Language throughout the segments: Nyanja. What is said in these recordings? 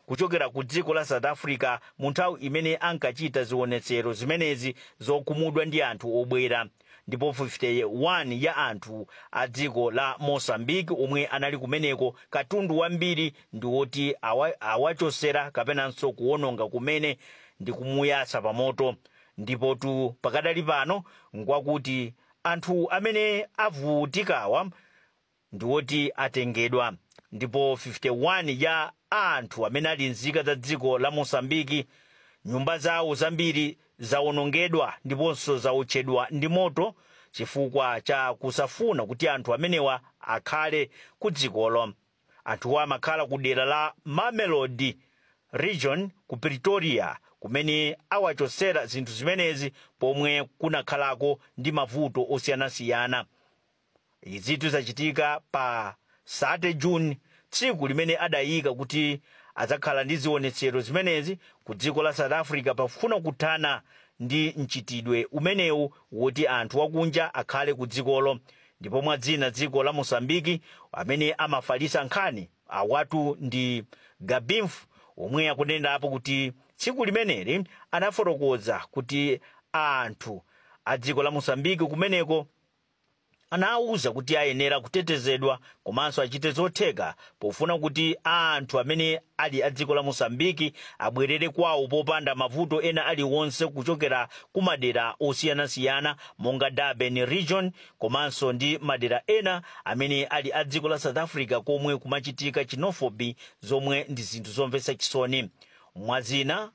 kuchokera ku dziko la south africa mu nthawi imene ankachita zionetsero zimenezi zokhumudwa ndi anthu obwera ndipo 51 ya anthu a dziko la mosambiki omwe anali kumeneko katundu wambiri ndi woti awa- awachosera kapenanso kuwononga kumene ndi kumuyatsa pa moto ndipo tu pakadali pano nkwakuti anthu amene avutikawa ndi woti atengedwa ndipo 51 ya anthu amene ali nzika za dziko la mosambiki nyumba zawo zambiri zawonongedwa ndiponso zaotchedwa ndi moto chifukwa cha kusafuna kuti anthu amenewa akhale ku dzikolo anthuwa amakhala ku dera la mamelodi region ku pretoria kumene awachosera zinthu zimenezi pomwe kunakhalako ndi mavuto osiyanasiyana izitu zachitika pa 3 juni tsiku limene adayika kuti adzakhala ndi zionetsero zimenezi ku dziko la south africa pafuna kuthana ndi mchitidwe umenewu woti anthu akunja akhale ku dzikolo ndipo mwadzina dziko la mosambiki amene amafalitsa nkhani awatu ndi gabinf omwe akunenerapo kuti tsiku limeneli anafotokoza kuti anthu a dziko la mosambiki kumeneko anawuza kuti ayenera kutetezedwa komanso achite zotheka pofuna kuti anthu amene ali a dziko la mosambiki abwerere kwawo popanda mavuto ena aliwonse kuchokera ku madera osiyanasiyana monga durban region komanso ndi madera ena amene ali a dziko la south africa komwe kumachitika xenophobia zomwe ndi zinthu zomvetsa chisoni mwazina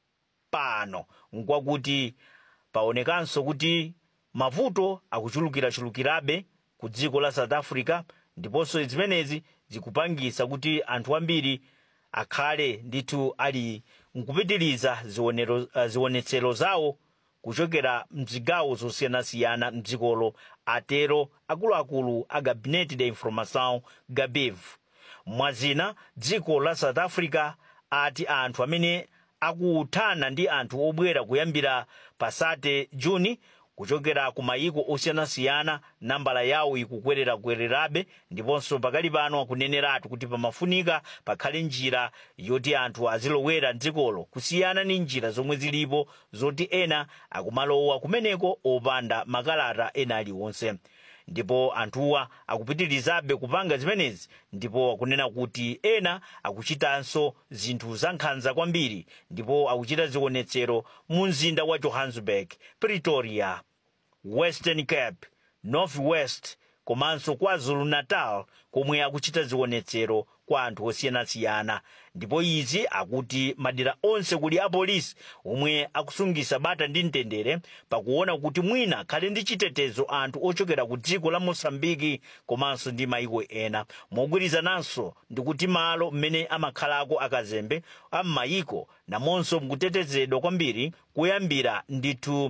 pano nkwakuti paonekanso kuti mavuto akuchulukirachulukirabe ku dziko la south africa ndiponso zimenezi zikupangisa kuti anthu ambiri akhale ndithu ali nkupitiriza zionero- uh, zionetsero zawo kuchokera mzigawo zosiyanasiyana mdzikolo atero akuluakulu a gabinete de informação gabev mwazina dziko la south africa ati anthu amene akuthana ndi anthu obwera kuyambira pasate juni kuchokera ku mayiko osiyanasiyana nambala yawo ikukwerera-kwererabe ndiponso pakali pano akuneneratu kuti pamafunika pakhale njira yoti anthu azilowera mdzikolo kusiyana ndi njira zomwe zilipo zoti ena akumalowa kumeneko opanda makalata ena aliwonse ndipo anthuwa akupitirizabe kupanga zimenezi ndipo akunena kuti ena akuchitanso zinthu zankhanza kwambiri ndipo akuchita zionetsero mu mzinda wa johannesburg pretoria western cape north west komanso kwazulu natal komwe akuchita zionetsero kwa anthu osiyanasiyana ndipo izi akuti madera onse kuli apolisi omwe akusungisa bata ndi mtendere pakuona kuti mwina khale ndi chitetezo anthu ochokera ku dziko la mosambiki komanso ndi mayiko ena mogwirizananso ndi kuti malo mmene amakhalako akazembe am'mayiko namonso mukutetezedwa kwambiri kuyambira ndithu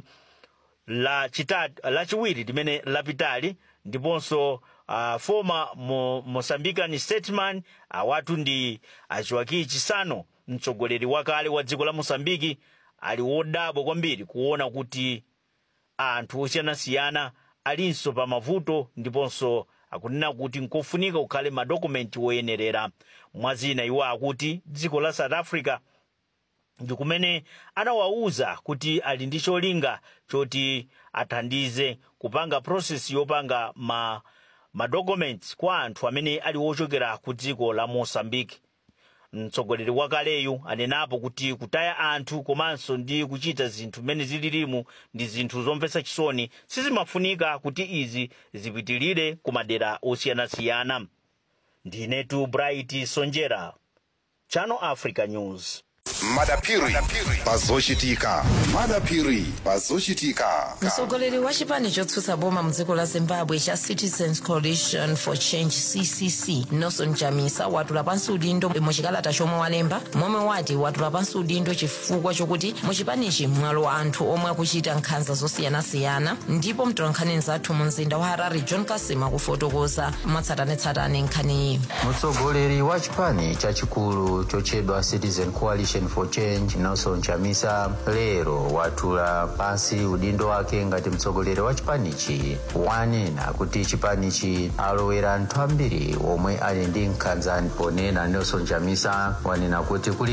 la chitatu lachiwiri limene lapitali ndiponso uh, former mo, mozambican statesman awatu ndi achiwaki chisano mtsogoleri wakale wa dziko la mosambiki ali wodabwa kwambiri kuona kuti anthu osiyanasiyana alinso pa mavuto ndiponso akunena kuti nkofunika kukhale madokumenti woyenerera mwazina iwo akuti dziko la south africa ndi kumene anawawuza kuti ali ndi cholinga choti athandize kupanga process yopanga ma madocuments kwa anthu amene ali wochokera ku dziko la mosambiki mtsogoleri wakaleyu anenapo kuti kutaya anthu komanso ndi kuchita zinthu mmene zililimu ndi zinthu zomvetsa chisoni sizimafunika kuti izi zipitilire ku madera osiyanasiyana ndinetu bright sonjera channel africa news madapiri pazochitika madapiri pazochitika mtsogoleri wa chipani chotsutsa boma mdziko la zimbabwe cha citizens coalition for change ccc nelson chamisa watula pansi udindo muchikalata chomwe walemba momwe wati watula pansi udindo chifukwa chokuti muchipanichi mwalowa anthu omwe akuchita nkhanza zosiyanasiyana ndipo mtolankhani zathu mu mzinda wa harare john kasima kufotokoza mwatsatanetsatane nkhaniyi mtsogoleri wa chipani chachikulu chochedwa citizen coalition for change nelson chamisa lero watula pansi udindo wake ngati mtsogoleri wa chipanichi wanena kuti chipanichi alowera anthu ambiri omwe ali ndi nkhanza ponena nelson chamisa wanena kuti kuli